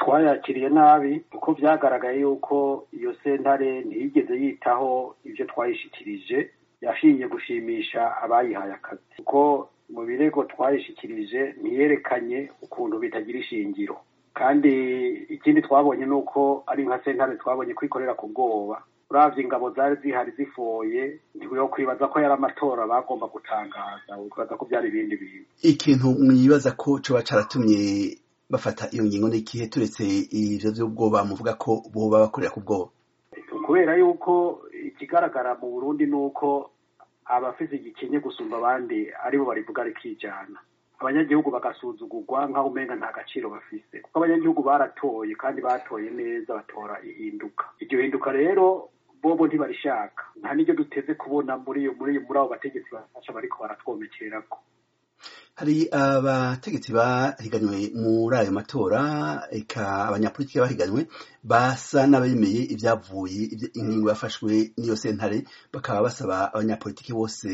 twayakiriye nabi kuko vyagaragaye yuko iyo sentare ntiyigeze yitaho ivyo twayishikirije yashinye gushimisha abayihaye akazi kuko mu birego twayishikirije ntiyerekanye ukuntu bitagira ishingiro kandi ikindi twabonye ni uko ari nka sentare twabonye kwikorera ku bwoba uravye ingabo zari zihari zifoye ntiwiho kwibaza ko yari amatora bagomba gutangaza ukibaza ko vyari ibindi bintu ikintu mwibaza ko coba caratumye bafata iyo ngingo n'ikihe turetse ivyo vy'ubwoba muvuga ko boba bakorera ku bwoba kubera yuko ikigaragara mu burundi ni uko abafise igikenye gusumba abandi aribo barivuga rikijana abanyagihugu bagasuzugurwa nk'aho umenga nta gaciro bafise kuko abanyagihugu baratoye kandi batoye neza batora ihinduka iryo hinduka rero bobo ntibarishaka nta n'iryo duteze kubona muri iyo muri muri abo bategetsi bafasha bariko baratwomekererako hari abategetsi bahiganywe muri ayo matora eka abanyapolitiki bahiganywe basa n'abemeye ibyavuye ingingo yafashwe n'iyo sentare bakaba basaba abanyapolitiki bose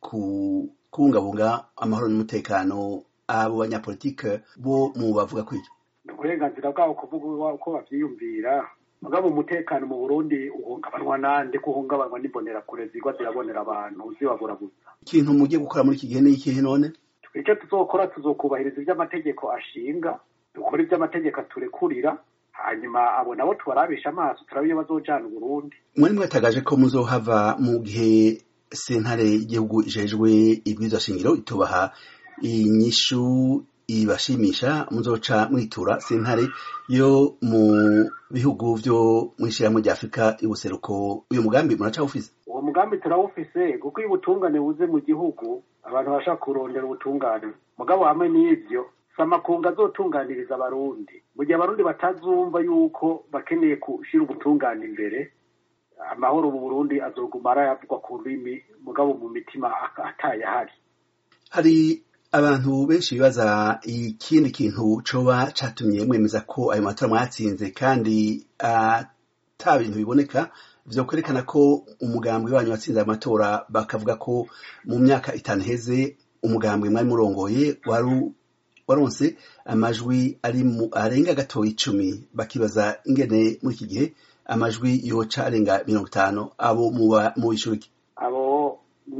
kubungabunga amahoro n'umutekano abo banyapolitike bo mu bavuga ko icyo ni uburenganzira bwabo kuvuga uko bavyiyumvira mugabo umutekano mu burundi uhungabanwa nande ko uhungabanwa n'imbonerakure zigwa zirabonera abantu zibaburabuza ikintu mugiye gukora muri iki gihe ni ikihe none icyo tuzokora tuzokubahiriza iby'amategeko ashinga dukora iby'amategeko aturekurira hanyuma abo nabo tubarabisha amaso turabe iyo bazojana uburundi mwari mwatagaje ko muzohava mu gihe sentare y'igihugu ijejwe ibwirizwa shingiro itubaha inyishu ibashimisha muzoca mwitura sentare yo mu bihugu vyo mw'ishirahamwe rya afurika y'ubuseruko uyu mugambi muracawufise uwo mugambi turawufise kuko iyo ubutungane buze mu gihugu abantu bashaka kurondera ubutungane mugabo hamwe n'ivyo samakunga azotunganiriza abarundi mu gihe abarundi batazumva yuko bakeneye gushira ubutungane imbere amahoro mu burundi azoguma arayavugwa ku rurimi mugabo mu mitima atayahari hari abantu benshi bibaza ikindi kintu coba catumye mwemeza ko ayo matora mwatsinze kandi ata bintu biboneka vyo kwerekana ko umugambwe wanyu watsinze ayo matora bakavuga ko mu myaka itanu heze umugambwe mwari murongoye wari waronse amajwi ari mu arenga gatoya icumi bakibaza ingene muri iki gihe amajwi yoca arenga mirongo itanu abo mu bishuriki abo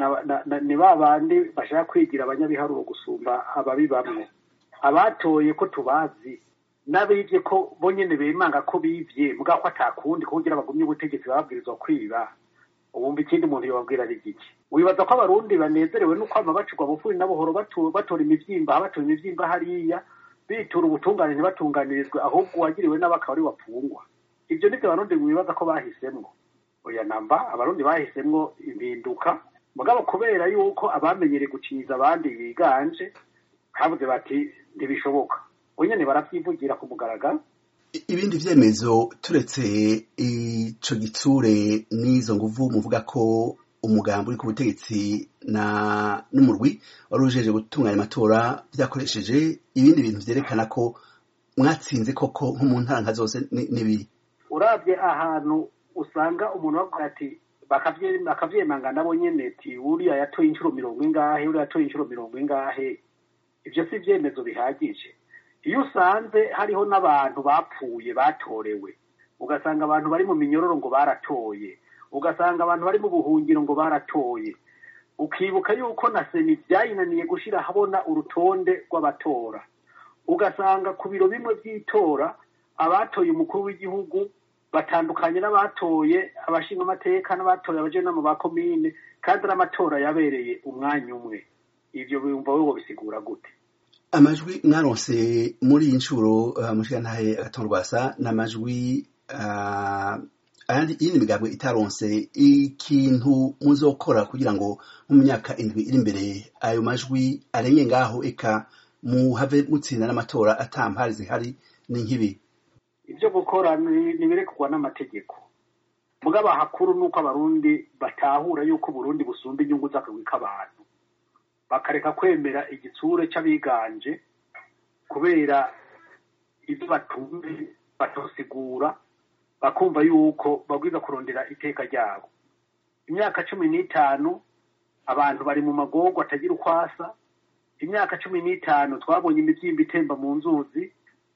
ni ba bandi bashaka kwigira abanyabiharuro gusumba ababi bamwe abatoye ko tubazi n'abivye ko bo nyene bemanga ko bivye mugabo ko atakundi ko kugira bagumye ubutegetsi bababwirizwa kwiba ubumva ikindi muntu yobabwira ari giki wibaza ko abarundi banezerewe no kwama bacurwa bufuri n'abuhoro batora imivyimba batora imivyimba hariya bitura ubutungane ntibatunganirizwe ahubwo uwagiriwe n'abakaba ari wapfungwa ivyo nivyo abarundi wibaza ko bahisemwo oya namba abarundi bahisemwo impinduka mugabo kubera yuko abamenyereye guciza abandi biganje habuze bati ntibishoboka nyene baravyivugira ku mugaragaro ibindi vyemezo turetse ico gitsure n'izo nguvu muvuga ko umugambi uri ku butegetsi na n'umurwi wari ujeje gutunganya amatora vyakoresheje ibindi bintu vyerekana ko mwatsinze koko nko mu ntara nka zose n'ibiri uravye ahantu usanga umuntu bavuga ati bakavyemanga nabo nyene ati uriya yatoye inshuro mirongo ingahe uriya yatoye inshuro mirongo ingahe ivyo si ivyemezo bihagije iyo usanze hariho n'abantu bapfuye batorewe ugasanga abantu bari mu minyororo ngo baratoye ugasanga abantu bari mu buhungiro ngo baratoye ukibuka yuko na seni byayinaniye gushira habona urutonde rw'abatora ugasanga ku biro bimwe by'itora abatoye umukuru w'igihugu batandukanye n'abatoye abashinga amateka n'abatoye abajenama ba komine kandi n'amatora yabereye umwanya umwe ivyo bumva wewe bisigura gute amajwi mwaronse muri iyi nshuro uh, mushigantahe agatondwasa n'amajwi uh, ayandi iyindi migambwe itaronse ikintu muzokora kugira ngo mu myaka indwi iri imbere ayo majwi arenge ngaho eka muhave mutsinda n'amatora atampari zihari ni nk'ibi ivyo gukora nibirekurwa n'amategeko mugabo hakuru nuko abarundi batahura yuko uburundi busumba inyungu z'akagwi k'abantu bakareka kwemera igitsure c'abiganje kubera ivyo batumve batosigura bakumva yuko babwiza kurondera iteka ryabo imyaka cumi n'itanu abantu bari mu magorwa atagira ukwasa imyaka cumi n'itanu twabonye imivyimba itemba mu nzuzi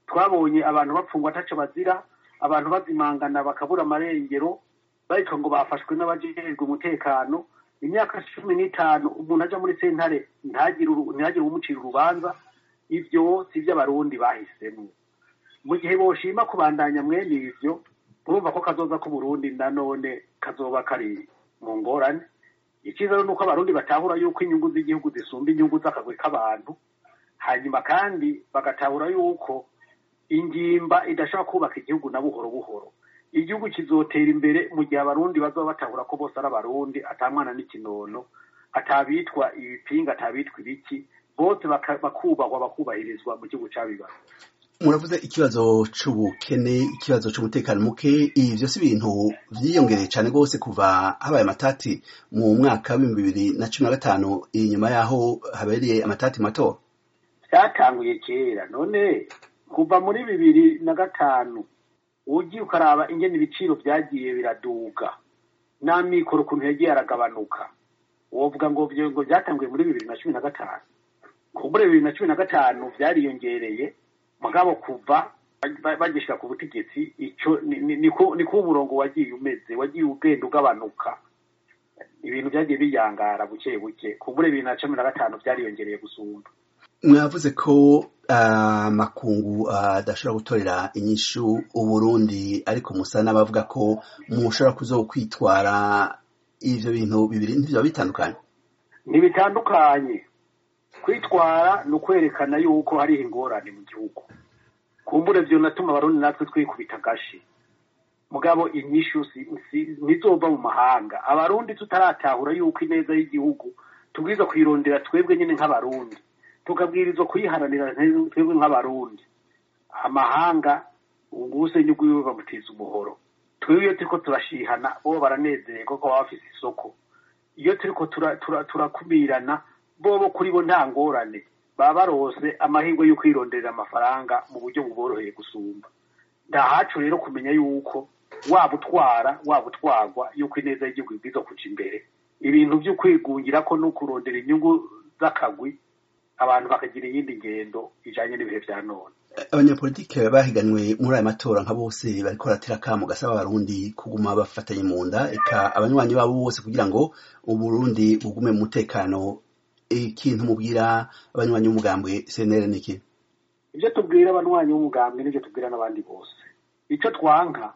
twabonye abantu bapfungwa ataco bazira abantu bazimangana bakabura amarengero bariko ngo bafashwe n'abajejwe umutekano imyaka cumi n'itanu umuntu aja muri sentare ntagire ntagire uwumucira urubanza ivyo si vy'abarundi bahisemwo mu gihe boshima kubandanya mwene ivyo urumva ko kazoza k'uburundi nanone kazoba kari mu ngorane icyiza ni uko abarundi batahura yuko inyungu z'igihugu zisumba inyungu z'akagwi k'abantu hanyuma kandi bagatahura yuko ingimba idashobora kubaka igihugu na buhoro buhoro igihugu kizotera imbere mu gihe abarundi bazaba batahura ko bose ari abarundi atamwana n'ikinono atabitwa ibipinga atabitwa ibiki bose bakubahwa bakubahirizwa mu gihugu cabibaza muravuze ikibazo c'ubukene ikibazo c'umutekano muke ibi vyose ibintu vyiyongereye cane rwose kuva habaye amatati mu mwaka w'ibihumbi bibiri na cumi na gatanu inyuma yaho habereye amatati mato vyatanguye kera none kuva muri bibiri na gatanu ugiye ukaraba ingene ibiciro vyagiye biraduga n'amikoro ukuntu yagiye aragabanuka wovuga ngo ngo vyatanguye muri bibiri na cumi na gatanu kumbure bibiri na cumi na gatanu vyariyongereye mugabo kuva bagishika ku butegetsi ico niko umurongo wagiye umeze wagiye ugenda ugabanuka ibintu vyagiye biyangara buke buke kumbure bibiri na cumi na gatanu vyariyongereye gusumba mwavuze ko amakungu adashobora gutorera inyishu uburundi ariko musa n'abavuga ko mushobora kuzokwitwara ivyo bintu bibiri ntivyoba bitandukanye ntibitandukanye kwitwara ni ukwerekana yuko hariho ingorane mu gihugu kumbure vyo natuma abarundi natwe twikubita agashi mugabo inyishu ntizova mu mahanga abarundi tutaratahura yuko ineza y'igihugu tubwiza kuyirondera twebwe nyine nk'abarundi tukabwirizwa kuyiharanira twebwe nk'abarundi amahanga ubuse nyugu bamutiza umuhoro twebwe iyo turiko turashihana bo baranezererwa ko baba bafise isoko iyo turiko turakumirana bobo kuri bo nta ngorane baba barose amahirwe yo kwironderera amafaranga mu buryo buboroheye gusumba ndahacu rero kumenya yuko waba utwara waba utwarwa yuko ineza y'igihugu ibwiza kuja imbere ibintu vyo kwigungira ko no kurondera inyungu z'akagwi abantu bakagira iyindi ngendo ijanye n'ibihe vya none abanyapolitike bahiganwe muri aya matora nka bose bariko baratera akamo gasaba abarundi kuguma bafatanye mu nda eka abanywanyi babo bose kugira ngo uburundi bugume mu mutekano ikintu mubwira abanywanyi b'umugambwe cnr niki ivyo tubwira abanywanyi b'umugambwe n'ivyo tubwira n'abandi bose ico twanka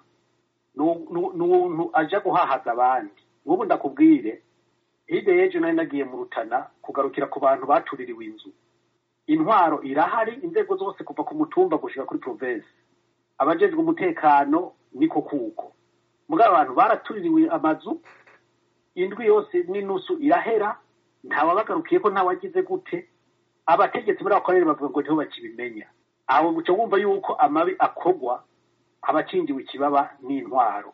n'umuntu aja guhahaza abandi nk'ubu ndakubwire hirya y'ejo nari nagiye mu rutana kugarukira ku bantu batuririwe inzu intwaro irahari inzego zose kuva ku mutumba gushika kuri provinsi abajejwe umutekano niko kuko mugabo abantu baratuririwe amazu indwi yose n'inusu irahera ntawabagarukiye ko ntawagize gute abategetsi muri ako karere bavuga ngo niho bakibimenya aho uca wumva yuko amabi akogwa abacingiwe ikibaba n'intwaro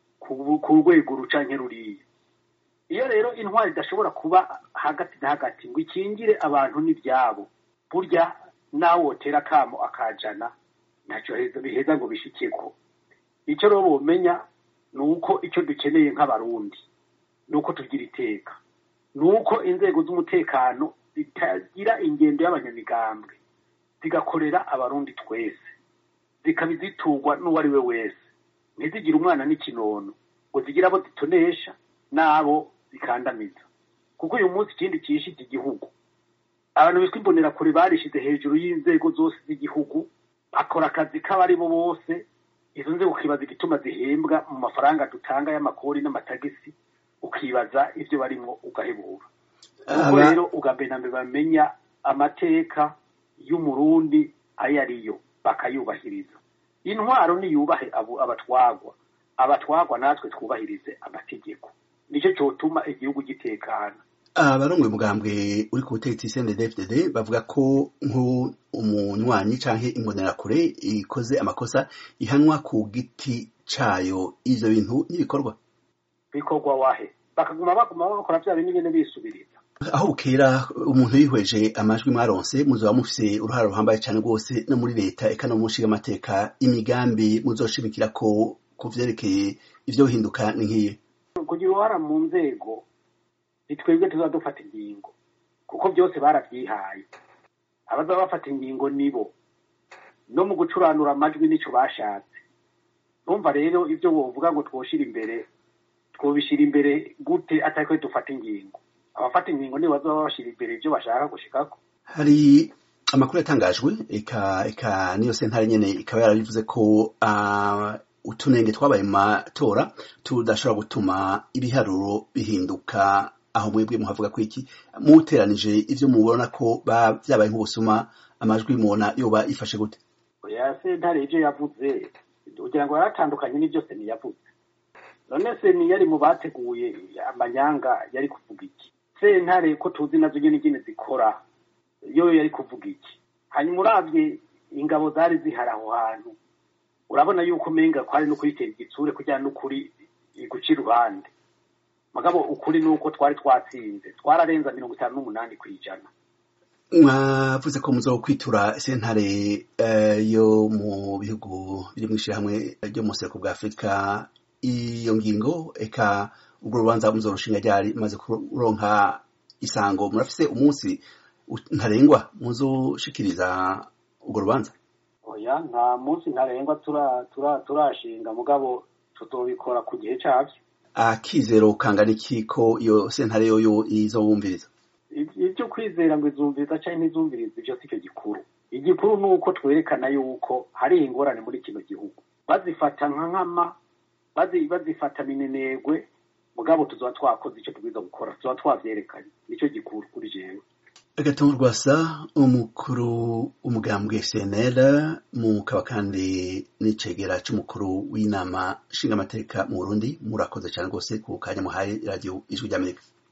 ku rwego rucanke ruriya iyo rero intwaro idashobora kuba hagati na hagati ngo ikingire abantu n'ibyabo burya nawe wotera akamo akajana ntacyo biheza ngo bishikeko icyo rero bomenya ni uko icyo dukeneye nk'abarundi ni uko tugira iteka ni uko inzego z'umutekano zitagira ingendo y'abanyamigambwe zigakorera abarundi twese zikaba ziturwa n'uwo ari we wese ntizigire umwana n'ikinono ngo zigire abo zitonesha n'abo zikandamiza kuko uyu munsi ikindi cyishe iki gihugu abantu bitwa imbonerakure barishize hejuru y'inzego zose z'igihugu bakora akazi k'abari bo bose izo nzego ukibaza igituma zihembwa mu mafaranga dutanga y'amakori n'amatagisi ukibaza ibyo barimo ugahebura ubwo rero ubwa na mbere bamenya amateka y'umurundi ayo ariyo bakayubahiriza intwaro niyubahe abatwagwa abatwagwa natwe twubahirize amategeko nicyo cyotuma igihugu gitekana abarongoye umugambwe uri ku butegetsi CNDD-FDD bavuga ko nk'umunywanyi canke imbonerakure ikoze amakosa ihanwa ku giti cayo ivyo bintu n'ibikorwa bikorwa wahe bakaguma baguma bakora vya bintu nyene bisubiriza aho bukera umuntu yihweje amajwi mwaronse muzoba mufise uruhara ruhambaye cane rwose no muri leta eka no mu nshingamateka imigambi muzoshimikira ko ku vyerekeye ivyo bihinduka ni nk'iyi kugira uruhara mu nzego nitwebwe tuza dufata ingingo kuko byose baravyihaye abazaba bafata ingingo nibo no mu gucuranura amajwi nicyo bashatse numva rero ibyo wovuga ngo twoshira imbere twobishyira imbere gute atari dufata ingingo abafata ingingo nibo bazaba bashyira imbere ibyo bashaka gushikako hari amakuru yatangajwe eka eka niyo sentare nyene ikaba yarabivuze ko uh, utunenge twabaye mu matora tudashobora gutuma ibiharuro bihinduka aho mwebwe muhavuga ko iki muteranije ivyo mubona ko vyabaye nk'ubusuma amajwi mubona yoba ifashe gute oya sentare ivyo yavuze kugira ngo yaratandukanye n'ivyo seni yavuze none seni yari mu bateguye amanyanga yari kuvuga iki sentare ko tuzi nazo nyene nyene zikora yo yari kuvuga iki hanyuma uravye ingabo zari zihari aho hantu urabona yuko umenga kwari no kuyitera igitsure kugira n'ukuri guca iruhande mugabo ukuri ni uko twari twatsinze twararenza mirongo itanu n'umunani ku ijana mwavuze ko muzokwitura sentare yo mu bihugu biri mu ishyirahamwe ryo mu buseruko bwa afurika iyo ngingo eka ubwo rubanza muzorushinga ryari maze kuronka isango murafise umunsi ntarengwa muzoshikiriza urwo rubanza oya nta munsi ntarengwa turashinga mugabo tutobikora ku gihe cyabyo akizero kangana iki ko iyo sentare yoyo izobumviriza ibyo kwizera ngo izumviriza cyangwa ntizumviriza ibyo si cyo gikuru igikuru ni uko twerekana yuko hari ingorane muri kino gihugu bazifata nka nkama bazifata minenegwe mugabo tuzaba twakoze icyo tubwiza gukora tuzaba twavyerekanye nicyo gikuru kuri jewe agatungo rwasa umukuru umugambwe cnl mukaba kandi n'icegera c'umukuru w'inama nshingamateka mu burundi murakoze cyane rwose ku kanya muhaye radiyo ijwi ry'amerika